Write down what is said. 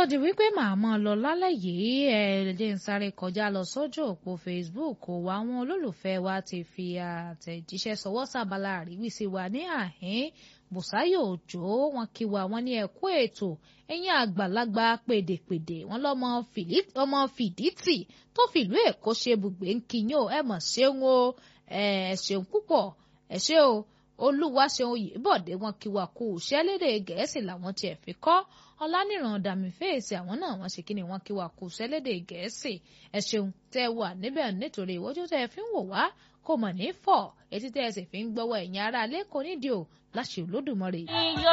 di wípé màá mọ́ lọ lálẹ́ yìí ẹ lè ń sáré kọjá lọ sójú òpó Facebook wa àwọn olólùfẹ́ wa ti fi àtẹ̀jíṣẹ́ sọwọ́ sábàlá àríwísí wa ní àhín Bùsáyọ̀ Òjó wọn kí wa wọn ní ẹ̀kú ètò ẹ̀yìn àgbàlagbà pèdèpèdè wọn lọ́mọ fìdítì tó fìlú Èkó ṣe bùgbé ń kíyàn ẹ mọ̀ ṣeun o ẹ ṣeun púpọ̀ ẹ ṣe o Olúwaṣeun Oyèbọ̀dé wọn kí wa kú iṣẹ́ lédè Gẹ̀ẹ́sì làwọn tiẹ̀ fi kọ́ ọlánìràn dàmí fèsì àwọn náà wọ́n ṣe kíni wọ́n kí wa kú sẹ́lédè gẹ̀ẹ́sì ẹ ṣeun tẹ́ wà níbẹ̀ nítorí ìwọ́jú tẹ́ fi ń wò wá kò mọ̀ ní fọ̀ etí tẹ́ ẹ sì fi ń gbọ́wọ́ ẹ̀yìn ara lẹ́kọ̀ọ́ nídìí ò láṣẹ Olódùmarè.